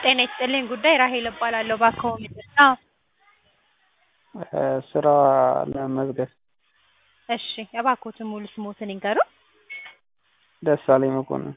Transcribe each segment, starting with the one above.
ጤና ይስጥልኝ ጉዳይ ራሔል እባላለሁ እባክዎ ምንድን ነው? ስራ ለመመዝገብ እሺ እባክዎትን ሙሉ ስምዎትን ይንገሩን? ደሳለኝ መኮንን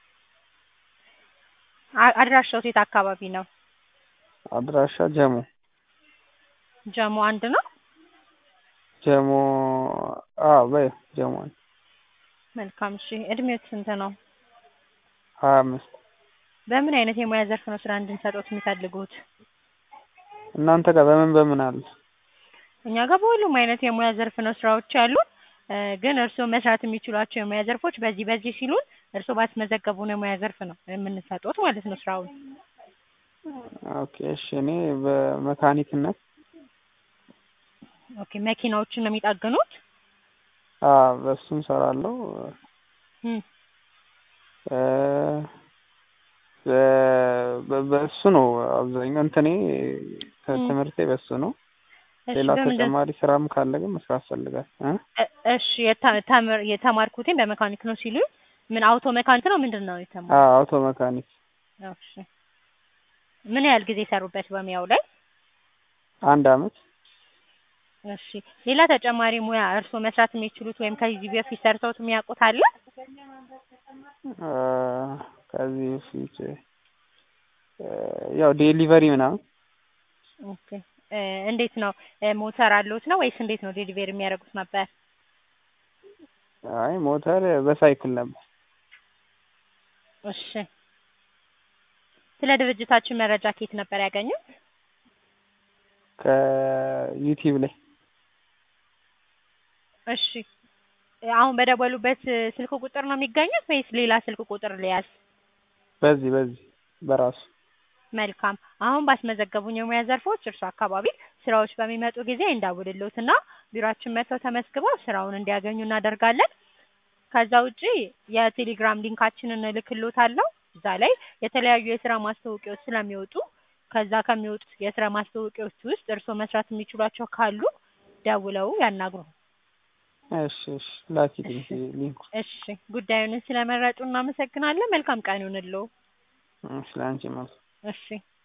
አ አድራሻዎት የት አካባቢ ነው? አድራሻ ጀሞ ጀሞ አንድ ነው? ጀሞ አዎ በይው ጀሞ አንድ መልካም እሺ እድሜዎት ስንት ነው? ሀያ አምስት በምን አይነት የሙያ ዘርፍ ነው ስራ እንድንሰጥዎት የሚፈልጉት? እናንተ ጋር በምን በምን አለ? እኛ ጋር በሁሉም አይነት የሙያ ዘርፍ ነው ስራዎች ያሉን ግን እርስዎ መስራት የሚችሏቸው የሙያ ዘርፎች በዚህ በዚህ ሲሉን እርስዎ ባስመዘገቡን የሙያ ዘርፍ ነው የምንሰጥዎት ማለት ነው ስራውን። ኦኬ እሺ እኔ በመካኒክነት ኦኬ መኪናዎችን ነው የሚጠግኑት? አዎ በእሱም እሰራለሁ እም በ በእሱ ነው አብዛኛው እንትኔ ትምህርቴ በሱ ነው። እሺ ሌላ በምንድን ተጨማሪ ስራም ካለ ግን መስራት እፈልጋለሁ እ እ እሺ የተ- ተምር የተማርኩትኝ በመካኒክ ነው ሲሉኝ ምን አውቶ መካኒክ ነው ምንድን ነው የተማሩት? አዎ አውቶ መካኒክ እሺ ምን ያህል ጊዜ ሰሩበት በሙያው ላይ? አንድ አመት እሺ ሌላ ተጨማሪ ሙያ እርስዎ መስራት የሚችሉት ወይም ከዚህ በፊት ሰርተውት የሚያውቁት አለ? እ ከዚህ በፊት ያው ዴሊቨሪ ምናምን ኦኬ እ እንዴት ነው ሞተር አለዎት ነው ወይስ እንዴት ነው ዴሊቨሪ የሚያደርጉት ነበር? አይ ሞተር በሳይክል ነበር። እሺ ስለ ድርጅታችን መረጃ ከየት ነበር ያገኙት? ከዩቲዩብ ላይ እሺ አሁን በደወሉበት ስልክ ቁጥር ነው የሚገኙት ወይስ ሌላ ስልክ ቁጥር ልያዝ? በዚህ በዚህ በራሱ መልካም አሁን ባስመዘገቡኝ የሙያ ዘርፎች እርሶ አካባቢ ስራዎች በሚመጡ ጊዜ እንደውልልዎትና ቢሮአችን መጥተው ተመዝግበው ስራውን እንዲያገኙ እናደርጋለን። ከዛ ውጪ የቴሌግራም ሊንካችንን እልክልዎታለሁ እዛ ላይ የተለያዩ የስራ ማስታወቂያዎች ስለሚወጡ ከዛ ከሚወጡት የስራ ማስታወቂያዎች ውስጥ እርስዎ መስራት የሚችሏቸው ካሉ ደውለው ያናግሩን። እሺ እሺ ላኪልኝ ሊንኩን። እሺ ጉዳዩን ስለመረጡ እናመሰግናለን። መልካም ቀን ይሁንልዎ። እሺ ላንቺም መልካም እሺ